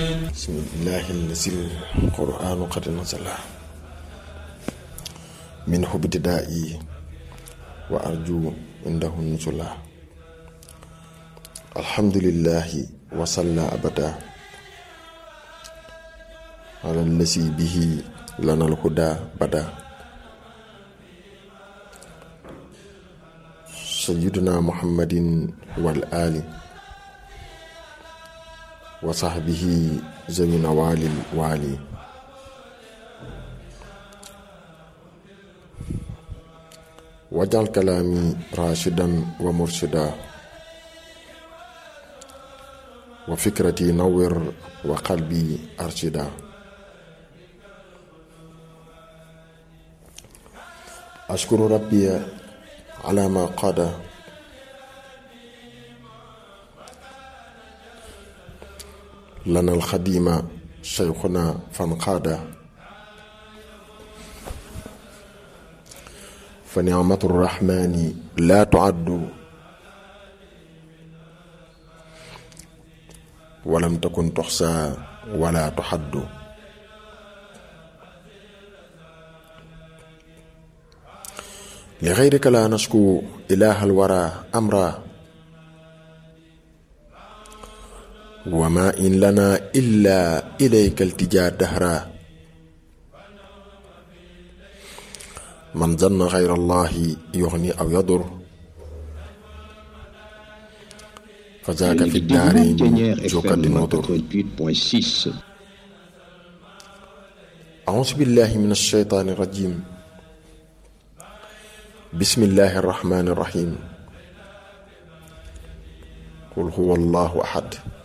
bismillahi lazi alquranu qad nazala min hubtidaa'i wa arju indahu nuzula alhamdulillahi wa salla abada ala lazi bihi lana alhuda bada sayyiduna muhammadin wal ali wa sahbihi zawi nawalil waali wajal kalaami rashidan wa murshida wa fikrati nawwir wa qalbi arshida ashkuru rabbi ala ma qada lana alxadima cheikhuna fanqaada fa nicmatu rrahmani laa tuaddu walam takun tuxsa wala tuxaddu li xeyrika laa nasku ilaha alwara amra wama in lana illa ilayka altijaa dahra man zanna xayra allahi yuxni aw yadur fa zaaka fi daarayni jokadi nodur auzu billahi min alsheytaani irrajim bismillahi arrahmani irrahim qul huwa allahu ahad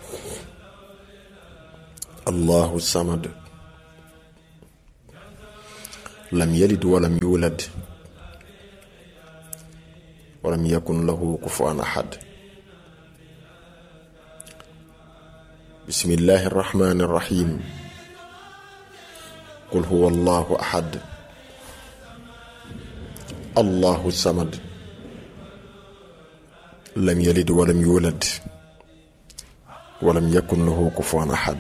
allahu samad lam yalid walam yulad walam yakun lahu kufuwan ahad bismillahi arrahmani irrahim qul huwa allahu ahad allahu samad lam yalid walam yulad walam yakun lahu kufuwan ahad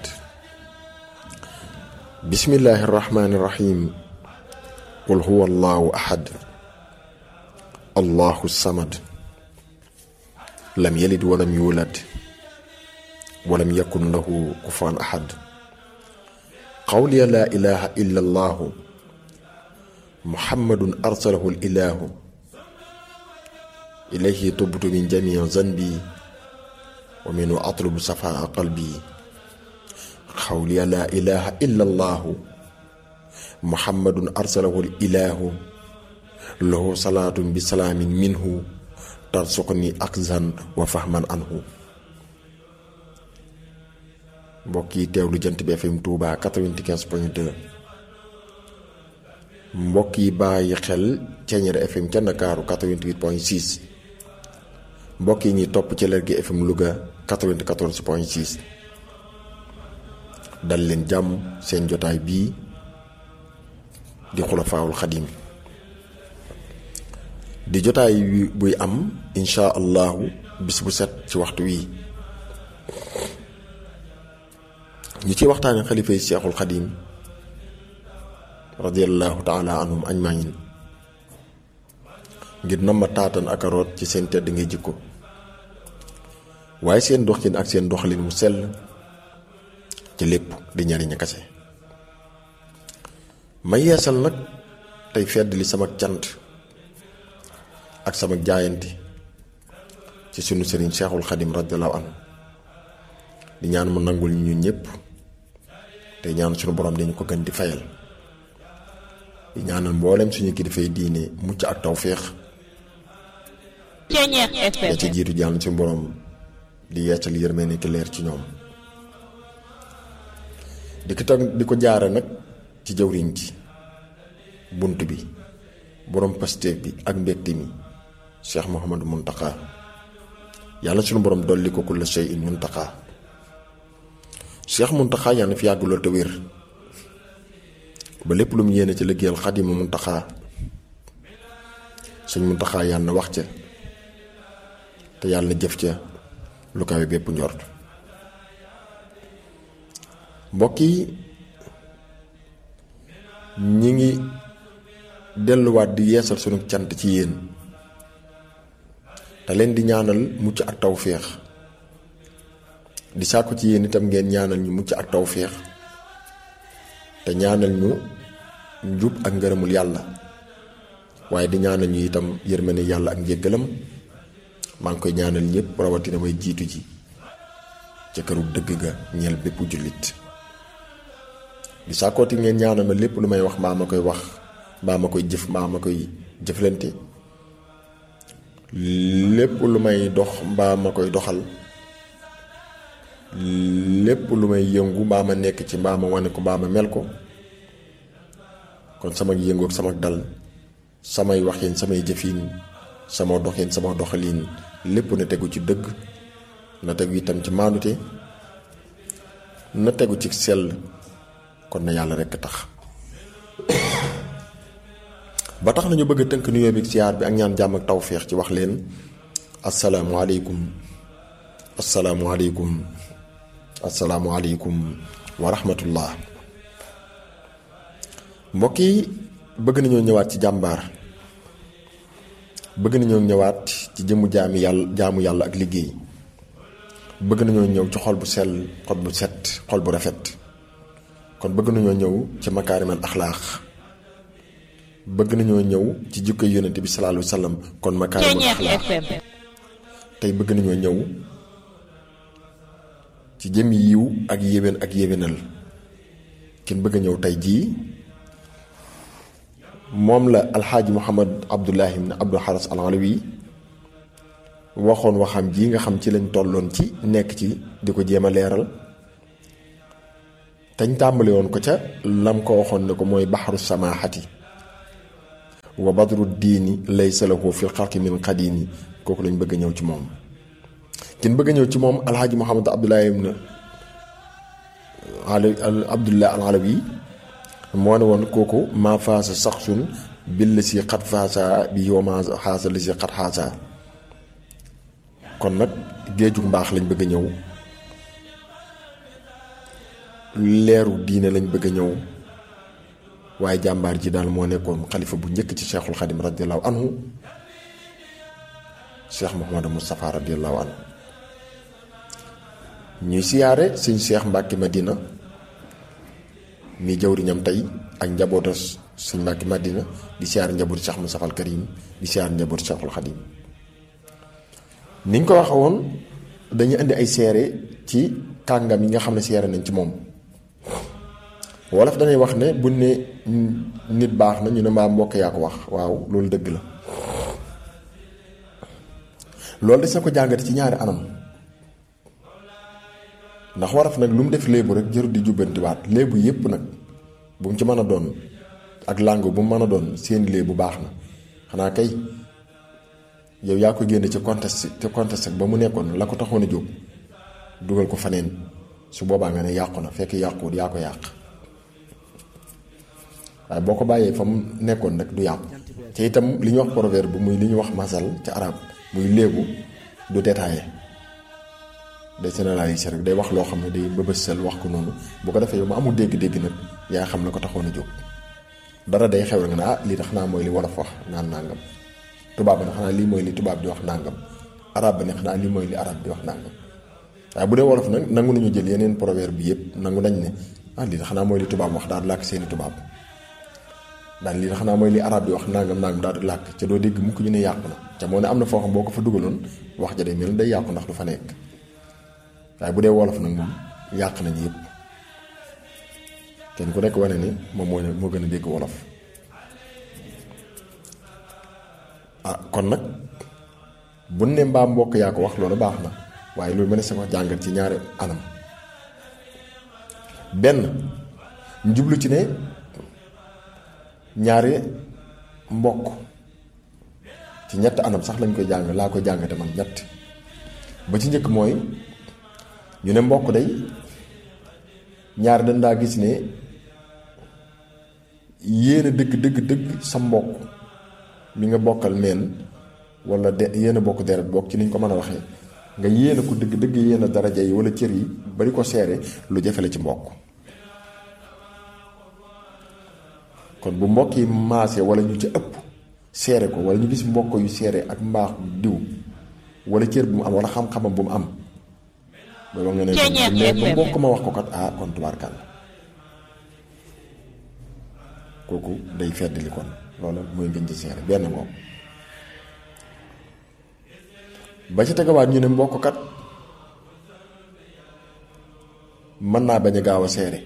bismillahi irrahmani irrahim qul huwa allahu ahad allahu samad lam yalid walam yulad walam yakun lahu kufuwan ahad qawliya laa ilaha illa allahu muhammadun arsalahu ilahu ilayhi tubtu min jamii zanbi wa minhu atlubu safaa qalbi xawliya laa ilaha illa allahu muhammadun arsalahu ilahu lahu salaatun bi salaamin minhu tarsuqni akzan wa fahman anhu mbokk yi teewlu jant bi FM Touba 95 point 2 mbokk yi bàyyi xel Ceeñeer FM ca Ndakaaru 88 point 6 mbokk yi ñuy topp ci Lergui FM Louga 94 point 6 dal leen jàmm seen jotaay bii di xulafaawul xadim di jotaay buy am insha allahu bis bu set ci waxtu wii ñu ci waxtaane xalifa yi seexul xadim radiallahu taala anhum ajmain ngir nomba taatan ak aroot ci seen tedd ngay jikko waaye seen doxin ak seen doxalin mu sell ci lépp di ñariñ kase ma yeesal nag tey fedd li sama cant ak sama jaayante ci sunu sëriñ seexul xadim radiallahu anhu di ñaan mu nangul ñu ñëpp te ñaan sunu borom dañu ko gën di fayal di ñaanal mboolem suñu kilifay diine mucc ak tawféex ya ci jiitu jàll suñu borom di yeesal yërmande ki leer ci ñoom di ko tag di ko jaare nag ci jawriñ ci bunt bi borom pasteef bi ak mbégte mi Cheikh Mouhamadou Mountakha yàlla sunu borom dolli ko kulla shay'in Mountakha Cheikh Mountakha yàlla na fi yàgg lool te wér ba lépp lu mu yéene ci liggéeyal Xaadimu Mountakha suñ Mountakha yàlla na wax ca te yàlla na jëf ca lu kawe bépp njort mbokk yi ñi ngi delluwaat di yeesal sunu cant ci yéen te leen di ñaanal mucc ak tawféex di sàkku ci yéen itam ngeen ñaanal ñu mucc ak tawféex te ñaanal ñu njub ak ngërëmul yàlla waaye di ñaanal ñu itam yërmande yàlla ak njéggalam maa ngi koy ñaanal ñëpp rawatina way jiitu ji ca këru dëgg ga ñeel bépp jullit di sàkkooti ngeen ñaanal ma lépp lu may wax mbaa ma koy wax mbaa ma koy jëf mbaa ma koy jëflante lépp lu may dox mbaa ma koy doxal lépp lu may yëngu mbaa ma nekk ci mbaa ma wane ko mbaa ma mel ko kon sama yëngu ak sama dal samay waxin samay jëfin sama doxin sama doxalin lépp na tegu ci dëgg na tegu itam ci maanute na tegu ci sell kon na yàlla rekk tax ba tax nañu bëgg a tënk nuyoo bi siyaar bi ak ñaan jàmm ak tawféex ci wax leen asalaamualeykum asalaamualeykum asalaamualeykum wa rahmatullah mbokk yi bëgg nañoo ñëwaat ci jàmbaar bëgg nañoo ñëwaat ci jëmmu jaami yàlla jaamu yàlla ak liggéey bëgg nañoo ñëw ci xol bu sell xol bu set xol bu rafet kon bëgg nañoo ñëw ci makaarimal axlaax bëgg nañoo ñëw ci jikko yonent bi sallallahu alayhi wa sallam kon makaarimal axlaax tey bëgg nañoo ñëw ci jëm yiw ak yéwén ak yéwénal kin bëgg a ñëw tey jii moom la alxaaji muhammad abdullahi ibn abdul xaras al alawi waxoon waxam ji nga xam ci lañ tolloon ci nekk ci di ko jéem a leeral tañ tàmbali woon ko ca lam ko waxoon ne ko mooy baxaru samaaxati wa badru diini laysa lahu fil xalqi min qadini kooku lañ bëgg a ñëw ci moom kin bëgg a ñëw ci moom alxaaji muhammad abdullahi ibn abdullah al alawi moo ne woon kooku maa faasa saxsun bil la si xat faasa bi yow maa xaasa la si xat xaasa kon nag géeju mbaax lañ bëgg a ñëw leeru diine lañ bëgg a ñëw waaye jàmbaar ji daal moo nekkoon xalifa bu njëkk ci cheikhul xadim radiallahu anhu cheikh Mouhamadou Moustapha radiallahu anhu ñuy siyaare sëñ cheikh Mbàkke Madina mi jawriñam tey ak njaboota sëñ Mbàkke Madina di siyaar njabootu cheikh Moustapha al Karim di siyaar njabootu cheikhul xadim niñ ko waxe woon dañuy indi ay seere ci kàngam yi nga xam ne seere nañ ci moom wolof dañuy wax ne buñ ne nit baax na ñu ne mbaa mbokk yaa ko wax waaw loolu dëgg la loolu des na ko jàngate ci ñaari anam ndax waraf nag lu mu def léebu rek jërut di jubbantiwaat léebu yépp nag bu mu ci mën a doon ak làngu bu mu mën a doon seeni léebu baax na xanaa kay yow yaa ko génne ci contexte ci contexte ba mu nekkoon la ko taxoon a jóg dugal ko faneen su boobaa nga ne yàqu na fekk yàquwut yaa ko yàq waaye boo ko bàyyee fa mu nekkoon nag du yàqu te itam li ñuy wax proverbe bu muy li ñuy wax masal ci arab muy léebu du détaillé day généraliser rek day wax loo xam ne day bëbësal wax ko noonu bu ko defee yow ma amul dégg-dégg nag yaa xam la ko taxoon a jóg dara day xew rek nga ne ah lii tax naa mooy li wolof wax naan nangam tubaab ba ne xanaa lii mooy li tubaab di wax nangam arab ba ne xanaa lii mooy li arab di wax nangam waaye bu dee wolof nag nangu nañu jël yeneen proverbe bi yëpp nangu nañ ne ah lii xanaa mooy li tubaab wax daal di làkk seeni tubaab daal lii xanaa mooy li arab di wax nangam nangam daal di làkk ca doo dégg mukk ñu ne yàqu na ca moo ne am na foo xam boo ko fa dugaloon wax ja day mel day yàqu ndax du fa nekk waaye bu dee wolof nag moom yàq nañu yëpp kenn ku nekk wane ni moom moo moo gën a dégg wolof ah kon nag bu ne mbaa mbokk yaa ko wax loolu baax na waaye loolu mën na sa ko jàngat ci ñaari anam benn njublu ci ne ñaari mbokk ci ñett anam sax lañ koy jàng laa koy jàngate man ñett ba ci njëkk mooy ñu ne mbokk day ñaar dañ daa gis ne yéen a dëgg dëgg dëgg sa mbokk mi nga bokkal meen wala de yéen a bokk deret bokk ci niñ ko mën a waxee nga yéen a ko dëgg dëgg yéen a daraja yi wala cër yi bari ko seere lu jafe la ci mbokk kon bu mbokk yi maase wala ñu ci ëpp seere ko wala ñu gis mbokk yu seere ak mbaax diw wala cër bu mu am wala xam-xamam bu mu am booba nga ne mais ba mbokk ma wax ko kat ah kon tubaarkàlla kooku day feddali kon loola mooy ngeen ci seere benn moom ba ci tegawaat ñu ne mbokk kat mën naa bañ a gaaw a seere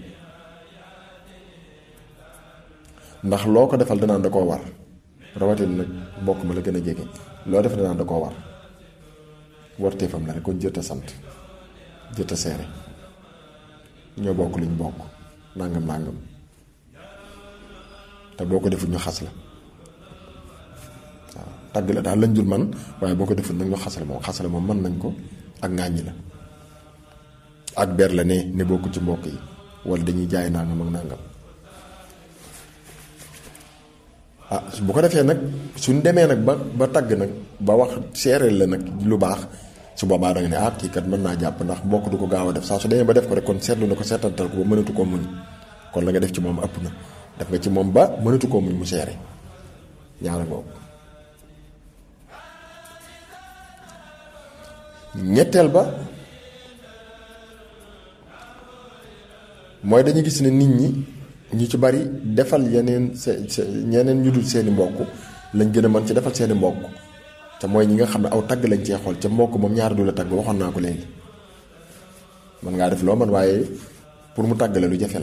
ndax loo ko defal danaan da koo war rawatina nag mbokk ma la gën a jege loo def danaan da koo war warteefam la rek kon jërta sant jërta seere ñoo bokk liñ bokk nàngam nàngam te boo ko defut ñu xas la waaw tàgg la daal lañ dul man waaye boo ko defut nag ñu xas la moom xas la moom mën nañ ko ak ŋàññi la ak ber la ne ne bokku ci mbokk yi wala dañuy jaay nàngam ak nàngam ah bu ko defee nag suñ demee nag ba ba tagg nag ba wax seereel la nag lu baax su boobaa da nga ne ah kii kat mën naa jàpp ndax mbokk du ko gaaw a def saa su demee ba def ko rek kon seetlu na ko seetantal ko ba mënatu koo muñ kon la nga def ci moom ëpp na def nga ci moom ba mënatu koo muñ mu seere ñaara ngoog ñetteel ba mooy dañu gis ne nit ñi ñu ci bari defal yeneen se se ñeneen ñu dul seeni mbokk lañ gën a mën ci defal seeni mbokk te mooy ñi nga xam ne aw tagg lañ cee xool ca mbokk moom ñaar du la tagg waxoon naa ko léegi mën ngaa def loo man waaye pour mu tàgg la lu jafe la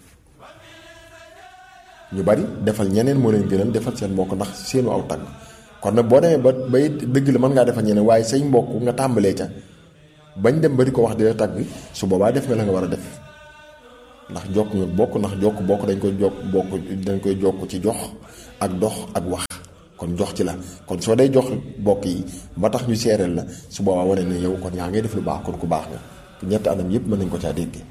ñu bari defal ñeneen moo leen gënal defal seen mbokk ndax seenu aw tagg kon nag boo demee ba bay dëgg la mën ngaa defal ñeneen waaye say mbokk nga tàmbalee ca bañ dem ba di ko wax di la tagg su boobaa def nga la nga war a def ndax jokk nga bokk ndax jokk bokk dañ koy jokk bokk dañ koy jokk ci jox ak dox ak wax kon jox ci la kon soo day jox bokk yi ba tax ñu seereel la su boobaa wane ne yow kon yaa ngay def lu baax kon ku baax nga ñetti anam yépp mën nañ ko caa déggee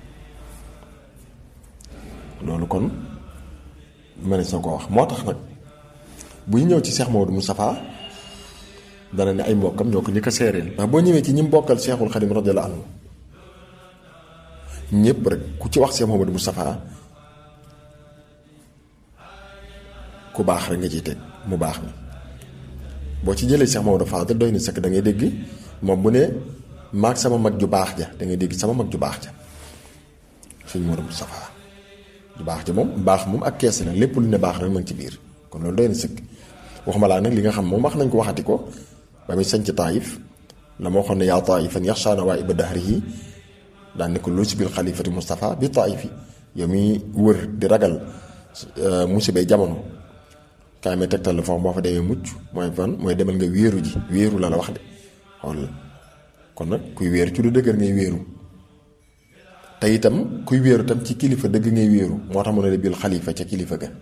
loolu kon mënees na ko wax moo tax nag bu ñu ñëw ci Cheikh Maodo Moustapha dana ne ay mbokkam ñoo ko ñi ko seereel ndax boo ñëwee ci ñi mbokkal Cheikhul Khadim radiyallahu anhu ñëpp rek ku ci wax Cheikh Maodo Moustapha ku baax rek nga ciy teg mu baax mi boo ci jëlee Cheikh Maodo Fadel doy na sëkk da ngay dégg moom bu ne maag sama mag ju baax ja da ngay dégg sama mag ju baax ja suñ Maodo Moustapha ju baax ja moom baax moom ak kees la lépp lu ne baax rek ma ngi ci biir kon loolu doy na sëkk waxuma laa nag li nga xam moom wax nañ ko waxati ko ba muy sañ ci taayif la ma waxoon ne yaa taayifan yaxshaana waa iba dahrihi daan ne ko lu si bil xalifati Moustapha bi taayifi yow mi wër di ragal musibay jamono kaay may tegtal la foofu boo fa demee mucc mooy fan mooy demal nga wéeru ji wéeru la la wax de xool la kon nag kuy wéeru ci lu dëgër ngay wéeru te itam kuy wéeru tam ci kilifa dëgg ngay wéeru moo tax mu ne la bil xalifa ca kilifa ga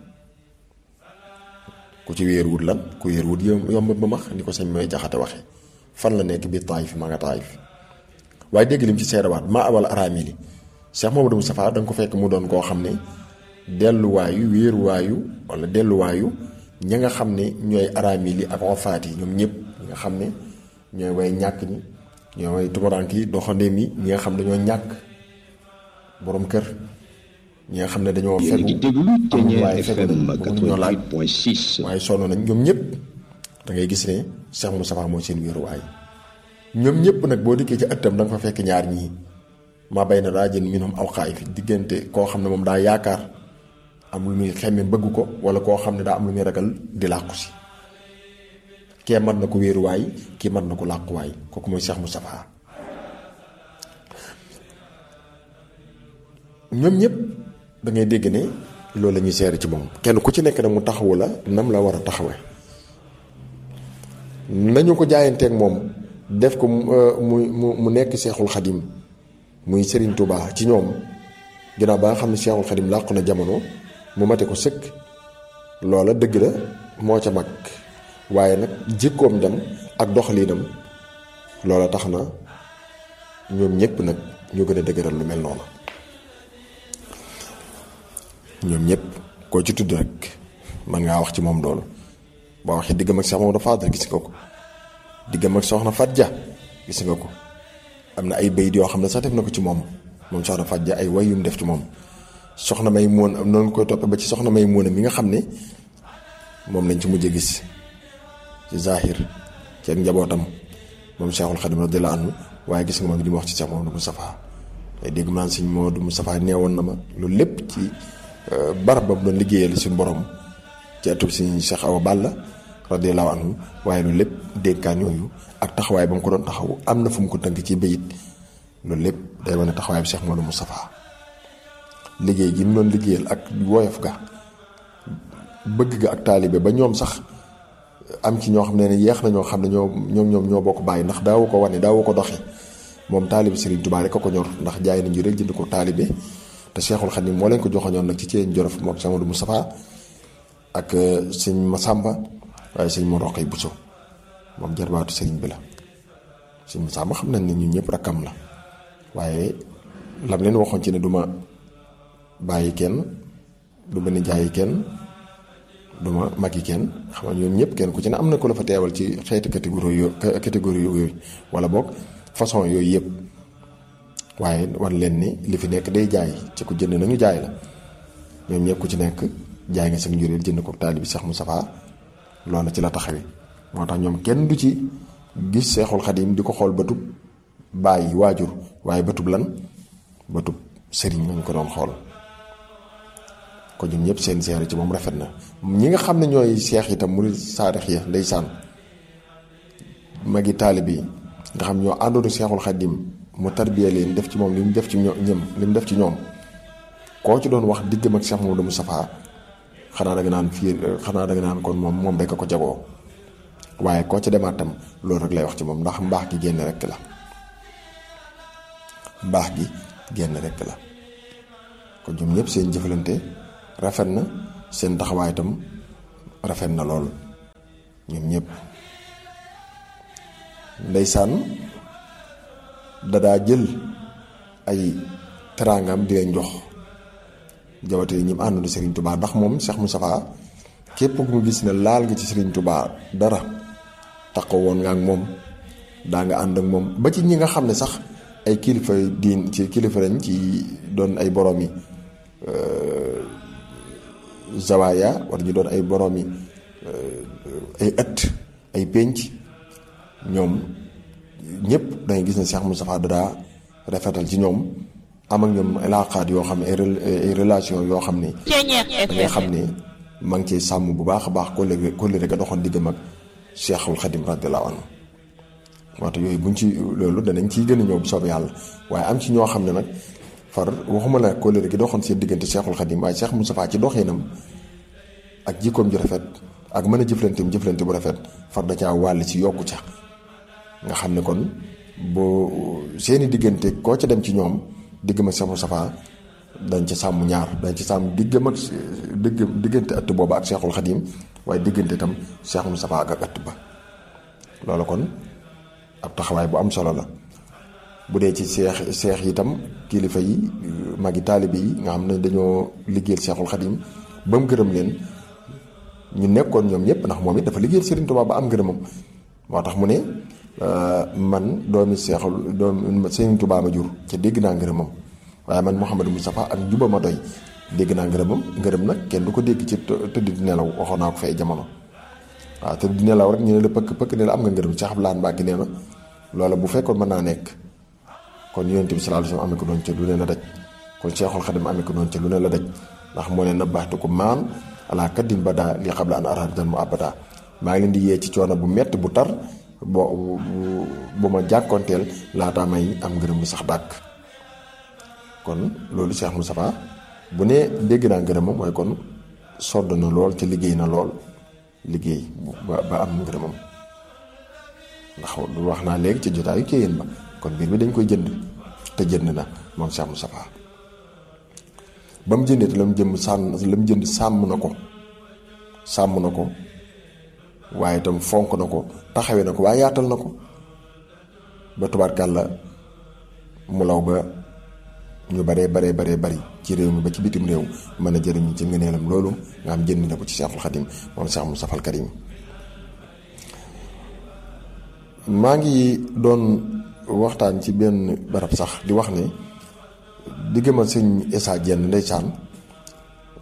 ku ci wéeru wut lan ku wéeru wut yomb ba max ni ko sañ mooy jaxate waxe fan la nekk biir taayif ma nga taayif waaye dégg lim ci seerewaat ma awal araami li Cheikh Mamadou Moustapha da nga ko fekk mu doon koo xam ne delluwaayu wéeruwaayu wala delluwaayu ñi nga xam ne ñooy araami li ak wafaat yi ñoom ñëpp ñi nga xam ne ñooy way ñàkk ñi ñooy way tubarank yi doxandeem yi ñi nga xam dañoo ñàkk borom kër ñi nga xam ne dañoo fegu amul waaye fegu nañ bëgguñ ñoo laaj waaye sonn nañ ñoom ñëpp da ngay gis ne Cheikh Moustapha mooy seen wéeruwaay ñoom ñëpp nag boo dikkee ci ëttam da nga fa fekk ñaar ñii ma bay na daa jën minhum aw xaay fi diggante koo xam ne moom daa yaakaar am lu muy xemme bëgg ko wala koo xam ne daa am lu muy ragal di làqu si kee mat na ko wéeruwaay kii mat na ko làquwaay kooku mooy Cheikh Moustapha ñoom ñëpp da ngay dégg ne loolu la ñuy seere ci moom kenn ku ci nekk nag mu taxawu la nam la war a taxawe nañu ko jaayanteeg moom def ko mu mu mu nekk Seexul Xadim muy Serigne Touba ci ñoom ginnaaw ba nga xam ne Seexul Xadim làqu na jamono mu mate ko sëkk loola dëgg la moo ca mag waaye nag jikkoom dem ak doxaliinam loola tax na ñoom ñëpp nag ñu gën a dëgëral lu mel noonu ñoom ñëpp koo ci tudd rek man ngaa wax ci moom loolu boo waxee diggam ak Cheikh Maodo Fadel gis nga ko diggam ak soxna Fadja gis nga ko am na ay bayit yoo xam ne sax def na ko ci moom moom soxna Fadja ay way yum def ci moom soxna may moon noonu koy toppee ba ci soxna may moon mi nga xam ne moom lañ ci mujj gis ci zahir ci ak njabootam moom Cheikhul Khadim radiyallahu anhu waaye gis nga moom li mu wax ci Cheikh Mamadou Moustapha day dégg maan sëñ Mamadou Moustapha neewoon na ma loolu lépp ci barab ba mu doon liggéeyal suñu borom ci atub sëñ Cheikh Awa Balla radiyallahu anhu waaye loolu lépp dénkaan yooyu ak taxawaay ba mu ko doon taxaw am na fu mu ko tënk ci bayit loolu lépp day wane taxawaay bi Cheikh Mamadou Moustapha liggéey gi mu doon liggéeyal ak woyof ga bëgg ga ak taalibe ba ñoom sax am ci ñoo xam ne ne yeex na ñoo xam ne ñoo ñoom ñoom ñoo bokk bàyyi ndax daawu ko wane daawu ko doxi moom taalibe Serigne Touba rek a ko ñor ndax jaay nañu rek jënd ko taalibe te Cheikhul Khadim moo leen ko joxoñoon nag ci ceen jorof moom Cheikh Mamadou Moustapha ak sëñ Massamba waaye sëñ Mor Roqay Bousso moom jarbaatu Serigne bi la sëñ Massamba xam nañ ne ñun ñëpp rakkam la waaye lam leen waxoon ci ne duma bàyyi kenn du ma nijaayi kenn du ma magi kenn xam nga ñoom ñëpp kenn ku ci ne am na ko la fa teewal ci xeeti catégorie yo catégorie yooyu wala boog façon yooyu yëpp waaye wan leen ni li fi nekk day jaay ci ku jënd nañu jaay la ñoom ñëpp ku ci nekk jaay nga seen njureel jënd ko taalibi Cheikh Moustapha loolu ci la taxawi moo tax ñoom kenn du ci gis Seexul Xadim di ko xool bëtub bàyyi waajur waaye bëtub lan bëtub sëriñ lañ ko doon xool ko ñun ñëpp seen seere ci moom rafet na ñi nga xam ne ñooy seex itam murid saadix ya ndeysaan magi taalib yi nga xam ñoo àndoon Seexul Xadim mu tarbiya leen def ci moom li mu def ci ñoom li mu def ci ñoom koo ci doon wax diggam ak Cheikh Mamadou Moustapha xanaa da nga naan fii xanaa da nga naan kon moom moom rek a ko jagoo waaye koo ci demaat tam loolu rek lay wax ci moom ndax mbaax gi génn rek la mbaax gi génn rek la kon ñoom ñëpp seen jëfalante rafet na seen taxawaay itam rafet na lool ñoom ñëpp ndeysaan dadaa jël ay teraangam di leen jox jawate ñi mu àndoon Serigne Touba ndax moom Cheikh Moustapha képp ku mu gis ne laal nga ci Serigne Touba dara taxaw woon nga ak moom daa nga ànd ak moom ba ci ñi nga xam ne sax ay kilifa diin ci kilifa lañ ci doon ay borom yi zawaaya war ñu doon ay borom yi ay ëtt ay pénc ñoom ñëpp dangay gis ne Cheikh Moustapha dadaa rafetal ci ñoom am ak ñoom ilaaqaat yoo xam ne ay relation yoo xam ne dangay xam ne ma ngi ciy sàmm bu baax a baax kóllëre kóllëre ga doxoon diggam ak Cheikhul Khadim radiyallahu anhu moo tax yooyu buñ ci loolu danañ ciy gën a ñëw bu soobee yàlla waaye am ci ñoo xam ne nag far waxuma la kóllëre gi doxoon seen diggante Cheikhul Khadim waaye Cheikh Moustapha ci doxinam ak jikkoom ju rafet ak mën a jëflanteem jëflante bu rafet far da caa wàll ci yokku ca nga xam ne kon boo seeni diggante koo ca dem ci ñoom digg ma Cheikh Moustapha dañ ci sàmm ñaar dañ ci sàmm diggam ak digg diggante ëtt booba ak Cheikhul Khadim waaye diggante itam Cheikh Moustapha ak ak ëtt ba loolu kon ab taxawaay bu am solo la bu dee ci seex seex yi itam kilifa yi magi taalibe yi nga xam ne dañoo liggéeyal Cheikhul Khadim ba mu gërëm leen ñu nekkoon ñoom ñëpp ndax moom it dafa liggéeyal Serigne Touba ba am gërëmam moo tax mu ne man doomi seexul doomi Serigne Touba ma jur ca dégg naa ngërëmam waaye man Mouhamadou Moustapha ak juba ma doy dégg naa ngërëmam ngërëm nag kenn du ko dégg ci tëdd di nelaw waxoon naa ko fay jamono waaw tëdd di nelaw rek ñu ne la pëkk pëkk ne la am nga ngërëm Cheikh Abdoulaye Mbacke nee na loola bu fekkoon mën naa nekk kon yonent bi sallallahu alayhi wasallam amee ko doon ca lu ne la daj kon Cheikhul Khadim amee ko doon ca lu ne la daj ndax moo ne na baaxtu ko maan ala kaddin ba daa li xam la an araar dan mu abada maa ngi leen di yee ci coono bu metti bu tar bo bu ma jàkkoonteel laataa may am ngërëm lu sax dàkk kon loolu Cheikh Moustapha bu ne dégg naa ngërëmam mooy kon sodd na lool te liggéey na lool liggéey ba ba am ngërëmam ndax lu wax naa léegi ci jotaayu kéyeen ba kon mbir mi dañ koy jënd te jënd na moom Cheikh Moustapha ba mu jëndee te la mu jëm sàmm la mu jënd sàmm na ko sàmm na ko waaye itam fonk na ko taxawee na ko waaye yaatal na ko ba tubaarkàlla mu law ba ñu baree baree baree bari ci réew mi ba ci bitim réew mën a jëriñu ci ngëneelam loolu nga xam jënd na ko ci Cheikhul Khadim moom Cheikh Moustapha al Karim maa ngi doon waxtaan ci benn barab sax di wax ne diggama sëñ Issa Diène ndeysaan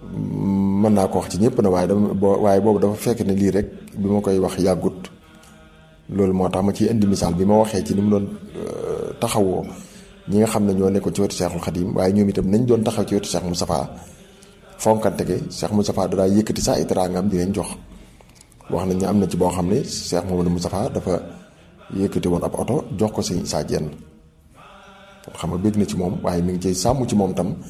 mën naa ko wax ci ñëpp na waaye dama boo waaye boobu dafa fekk ne lii rek bi ma koy wax yàggut loolu moo tax ma ciy indi misaal bi ma waxee ci ni mu doon taxawoo ñi nga xam ne ñoo nekkoon ci wetu Cheikhul Khadim waaye ñoom itam nañ doon taxaw ci wetu Cheikh Moustapha fonkante ge Cheikh Moustapha da daa yëkkati saa ay teraangam di leen jox wax nañ ne am na ci boo xam ne Cheikh Mamadou Moustapha dafa yëkkati woon ab oto jox ko sëñ Issa Diène xam nga bëgg na ci moom waaye mi ngi ciy sàmm ci moom tam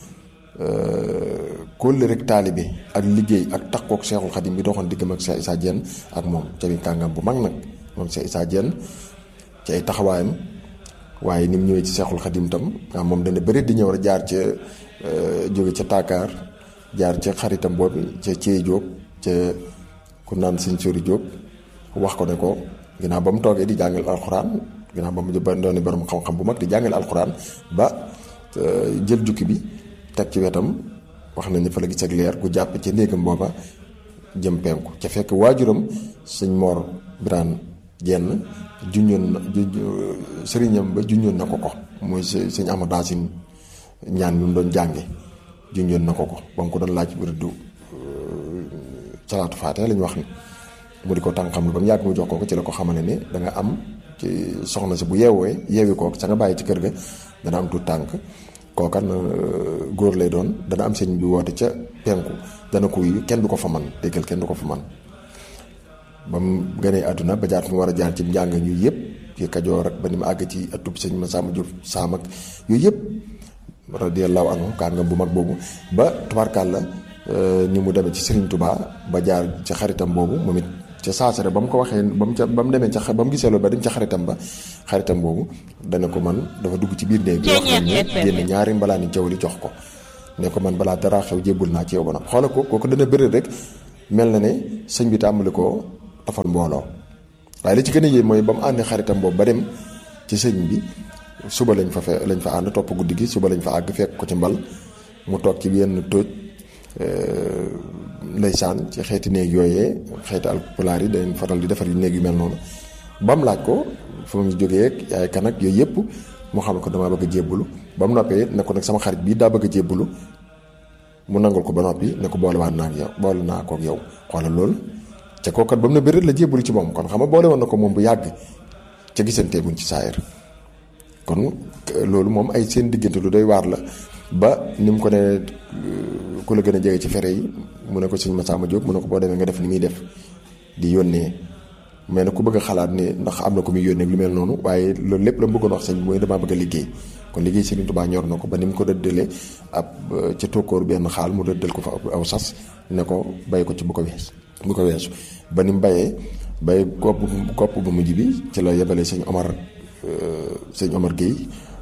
kóllëre rek taalibe ak liggéey ak takkook Cheikhul Khadim bi doxoon diggam ak Cheikh Issa Diène ak moom ca bi kàngam bu mag nag moom Cheikh Issa Diène ci ay taxawaayam waaye ni mu ñëwee ci Cheikhul Khadim tam ah moom dana bëri di ñëw rek jaar ca jóge ca Takaar jaar ca xaritam boobu ca Thiey Diop ca ku naan sëñ Sori Diop wax ko ne ko ginnaaw ba mu toogee di jàngal alxuraan ginnaaw ba mu doon borom xam-xam bu mag di jàngal alxuraan ba jël jukki bi teg ci wetam wax nañ ne fa la gis ak leer gu jàpp ci néegam booba jëm penku ca fekk waajuram sëñ Mor Birane Jenn junñoon na sëriñam ba junñoon na ko ko muy sëñ Amadou Daasin ñaan bi mu doon jànge junñoon na ko ko ba mu ko doon laaj wirdu salaatu faate lañ wax ni mu di ko tànqam lu ba mu yàgg mu jox ko ko ci la ko xamale ne da nga am ci soxna si bu yeewee yeewi ko sa nga bàyyi ci kër ga dana am tuut tànk kookan góor lay doon dana am sëñ bi woote ca penku dana ko yu kenn du ko fa man déggal kenn du ko fa man ba mu gënee àdduna ba jaar fi mu war a jaar ci njàng yu yëpp ci kajoor ak ba ni mu àgg ci atub sëñ ma sàmm jur saam ak yooyu yëpp radiyallahu anhu kàngam bu mag boobu ba tubaarkàlla ni mu demee ci Serigne Touba ba jaar ci xaritam boobu moom it ca saasare ba mu ko waxee ba mu ca ba mu demee ca ba mu gisee loolu ba dem ca xaritam ba xaritam boobu dana ko man dafa dugg ci biir néeg bi wax nañ ne génn ñaari mbalaani jaw li jox ko ne ko man balaa dara xew jébbul naa ci yow ba nag xoola ko kooku dana bëri rek mel na ne sëñ bi tàmbali ko tafal mbooloo waaye li ci gën a yéem mooy ba mu àndi xaritam boobu ba dem ci sëñ bi suba lañ fa fe lañ fa ànd topp guddi gi suba lañ fa àgg fekk ko ci mbal mu toog ci yenn tóoj ndeysaan ci xeeti néeg yooyee xeeti alpulaar yi dañ faral di defar yu néeg yu mel noonu ba mu laaj ko fu mu jógee ak yaay kan ak yooyu yëpp mu xam ko damaa bëgg a jébbalu ba mu noppee ne ko nag sama xarit bii daa bëgg a jébbalu mu nangul ko ba noppi ne ko boolewaat naa ak yow boole naa ko ak yow xoolal loolu ca kookat ba mu ne bëri la jébbalu ci moom kon xam nga boole woon na ko moom bu yàgg ca gisantee buñ ci saayir kon loolu moom ay seen diggante lu doy waar la ba ni mu ko ne ku la gën a jege ci fere yi mu ne ko sëñ Massamba Diop mu ne ko boo demee nga def ni muy def di yónnee mais nag ku bëgg a xalaat ne ndax am na ko muy yónnee lu mel noonu waaye loolu lépp la mu bëggoon wax sëñ mooy damaa bëgg a liggéey kon liggéey Sëriñ Tuubaa ñor na ko ba ni mu ko dëddalee ab ca tokkoor benn xaal mu dëddal ko fa aw sas ne ko bay ko ci bu ko wees bu ko weesu ba ni mu bayee bay kopp kopp bu mujj bi ci la yebalee sëñ Omar sëñ Omar Guèye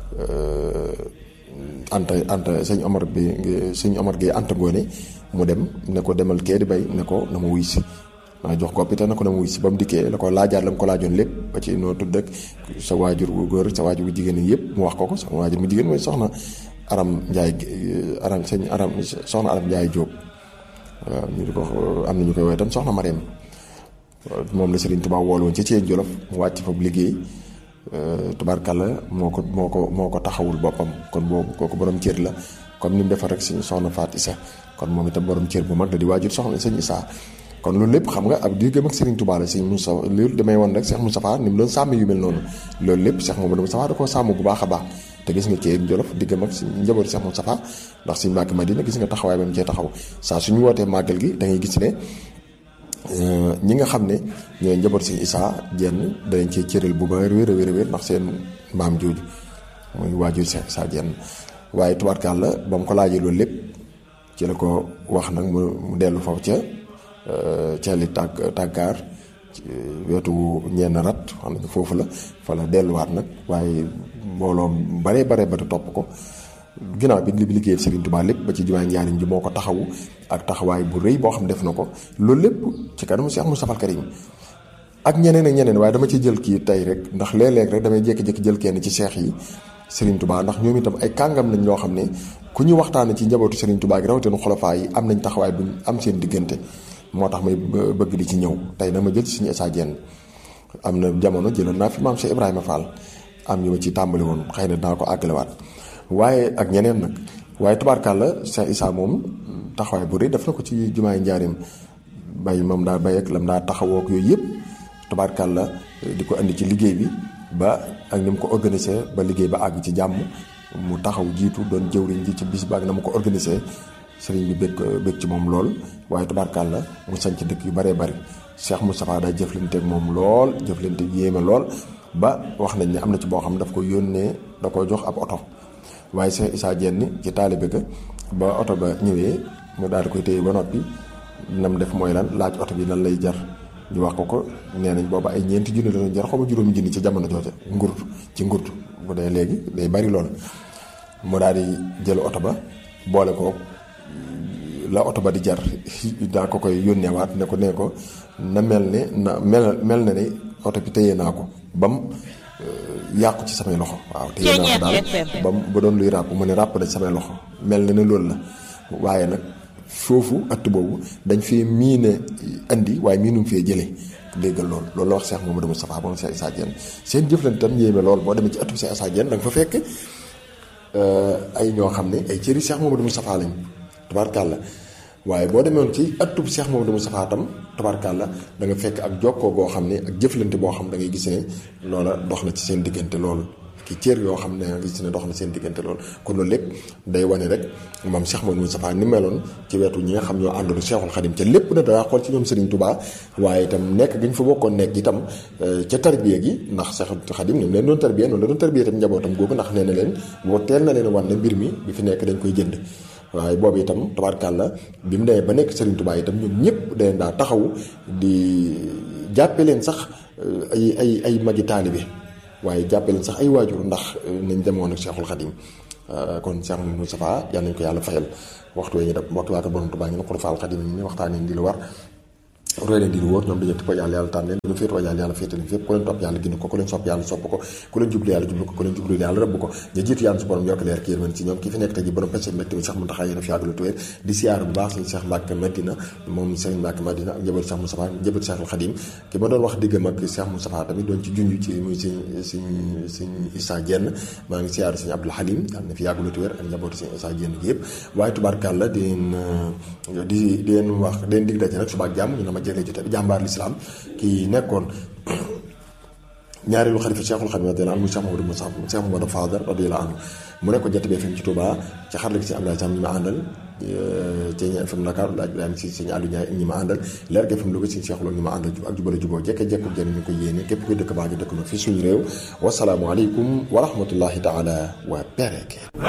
anta anta sëñ Omar bi sëñ Omar Guèye anta ngoone mu dem ne ko demal kee di bay ne ko na ma wuy si maa jox ko te na ko na ma wuy si ba mu dikkee la ko laajaat la mu ko laajoon lépp ba ci noo tudd ak sa waajur wu góor sa waajur wu jigéen yëpp mu wax ko ko sa waajur mu jigéen mooy soxna aram njaay aram sëñ aram soxna aram njaay jóob waaw ñu di ko am na ñu koy woowee tam soxna Mariam moom la Serigne Touba wool woon ci Thiène Jolof mu wàcc fa bu liggéey tubaarkàlla moo ko moo ko moo ko taxawul boppam kon boobu kooku borom cër la comme ni mu defar rek suñu soxna Faat Isa kon moom itam borom cër bu mag la di waajur soxna sëñ Isaa kon loolu lépp xam nga ab diggam ak Serigne Touba la sëñ Moussa loolu damay woon rek Cheikh Moustapha ni mu doon sàmm yu mel noonu loolu lépp Cheikh Mamadou Moustapha da koo sàmm bu baax a baax te gis nga Thiène Jolof diggam ak njabooti Cheikh Moustapha ndax suñu Mbàkke Madina gis nga taxawaay ba mu cee taxaw saa suñu wootee màggal gi da ngay gis ne ñi nga xam ne ñooy njaboot si Isaa jenn danañ cee cëral bu ba wér a wér a wér ndax seen maam jooju muy waajur si Isaa jenn waaye tubaarkaal la ba mu ko laajee loolu lépp ci la ko wax nag mu dellu foofu ca ca li tàgg tàggaar wetu ñenn rat xam nañu foofu la fa la delluwaat nag waaye mbooloo bare bare ba topp ko ginnaaw bi li liggéeyal Serigne Touba lépp ba ci jumaa njaariñ ji moo ko taxawu ak taxawaay bu rëy boo xam def na ko loolu lépp ci kanamu Cheikh Moustapha Al Karim ak ñeneen ak ñeneen waaye dama ci jël kii tey rek ndax léeg-léeg rek damay jékki-jékki jël kenn ci seex yi Serigne Touba ndax ñoom itam ay kàngam lañ loo xam ne ku ñu waxtaane ci njabootu Serigne Touba gi rawatina xolofaa yi am nañ taxawaay buñ am seen diggante moo tax may bëgg di ci ñëw tey nag ma jël ci suñu Issa Diène am na jamono jëloon naa fi maam Cheikh Ibrahima Fall am ñu ma ci tàmbali woon xëy na dinaa ko àggalewaat waaye ak ñeneen nag waaye tubaarkàlla Cheikh Issa moom taxawaay bu rëy def na ko ci jumaay njaarim bay moom daa bay ak lam daa taxawoo ak yooyu yëpp tabaarkàlla di ko indi ci liggéey bi ba ak ni mu ko organisé ba liggéey ba àgg ci jàmm mu taxaw jiitu doon jëwriñ ji ci bis ba ak na mu ko organisé sëriñ bi bëgg bëgg ci moom lool waaye tabaarkàlla mu sañ ci dëkk yu baree bari Cheikh Moustapha daa jëflanteeg moom lool jëflanteeg yéeme lool ba wax nañ ne am na ci boo xam ne daf ko yónnee da ko jox ab oto waaye Cheikh Issa Diène ci taalibe ga ba oto ba ñëwee mu daal di koy téye ba noppi nam def mooy lan laaj oto bi lan lay jar ñu wax ko ko nee nañ booba ay ñeenti junni la doon jar xaw ma juróomi junni ci jamono jooja ngurtu ci ngurtu bu dee léegi day bari lool mu daal di jël oto ba boole ko la oto ba di jar daa ko koy yónneewaat ne ko nee ko na mel ne na mel mel na ne oto bi téye naa ko bam yàqu ci samay loxo waaw téye naa ko daal bam ba doon luy ràpp mu ne ràpp na ci samay loxo mel na ne loolu la waaye nag foofu att boobu dañ fee miine andi waaye miinum fee jëlee déggal loolu loolu la wax Cheikh Mamadou Moustapha moom Cheikh Issa Diène seen jëflante tam yéeme lool boo demee ci attu Cheikh Issa Diène da nga fa fekk ay ñoo xam ne ay cëri Cheikh Mamadou Moustapha lañ tabarkàlla waaye boo demoon ci atub Cheikh Mamadou Moustapha tam tabarkàlla da nga fekk ak jokkoo goo xam ne ak jëflante boo xam da ngay gis ne loola dox na ci seen diggante loolu ki cër yoo xam ne nga gis ne dox na seen diggante loolu kon loolu lépp day wane rek moom Cheikh Mamadou Moustapha ni meloon ci wetu ñi nga xam ñoo àndoon Cheikhul Khadim ca lépp na daa xool ci ñoom Serigne Touba waaye itam nekk gi ñu fa bokkoon nekk itam ca tarbiya gi ndax Cheikhul Khadim ñoom leen doon tarbiya noonu la doon tarbiya itam njabootam googu ndax nee na leen boo teel na leen wan ne mbir mi bi fi nekk dañ koy jënd waaye boobu itam tabarkàlla bi mu demee ba nekk Serigne Touba itam ñoom ñëpp dañ daa taxaw di jàppe leen sax ay ay ay magi taalibe waaye jàppe leen sax ay waajur ndax nañ demoon ak Cheikhul Khadim kon Cheikh Mamadou Moustapha yal nañ ko yàlla fayal waxtu wee ñu def waxtu waata borom Touba ngi ne xulafaal Khadim yi waxtaanee di lu war roy leen di lu wóor ñoom dañu ko yàlla yàlla tànn leen dañu féetoo yàlla yàlla féete leen fépp ku leen topp yàlla gindi ko ku leen sopp yàlla sopp ko ku leen jublu yàlla jublu ko ku leen jublu yàlla rëbb ko ñu jiitu yàlla su borom yokk leer ki yërmande ci ñoom ki fi nekk tey ji borom pese mbégte mi Cheikh Mountakha yéen a fi yàggal tuwéer di siyaar bu baax sëñ Cheikh Mbacke Madina moom sëñ Mbacke Madina ak njabootu Cheikh Moustapha njabootu Cheikhul Khadim ki ma doon wax diggam ak Cheikh Moustapha tamit doon ci junj ci muy sëñ sëñ sëñ Issa Diène maa ngi siyaar sëñ Abdoul Halim yàlla na fi yàggal tuwéer ak njabootu sëñ Issa Diène gi yëpp waaye tubaarkàlla di leen di di leen wax di leen dig daje nag suba ak jàmm ñu na ma jëlee jote bi jàmbaar l'islam ki nekkoon ñaareelu xalifa Cheikhul Khadim radiyallahu anhu Cheikh Mamadou Moussa Cheikh Mamadou Fadal radiyallahu anhu mu nekkoon Jant bi FM ci Touba ci xarala gi si Abdoulaye Sam ñi ma àndal ci ñi FM Dakar laaj Ibrahima si sëñ Aliou Ndiaye ñi ma àndal leer gi FM Louga si Cheikh Lo ñi ma àndal ak jubale juboo jekke jekku jëriñ ñu ko yéene képp kuy dëkk baa ngi dëkk na fii suñu réew wasalaamualeykum wa rahmatullahi taala wa barakaatu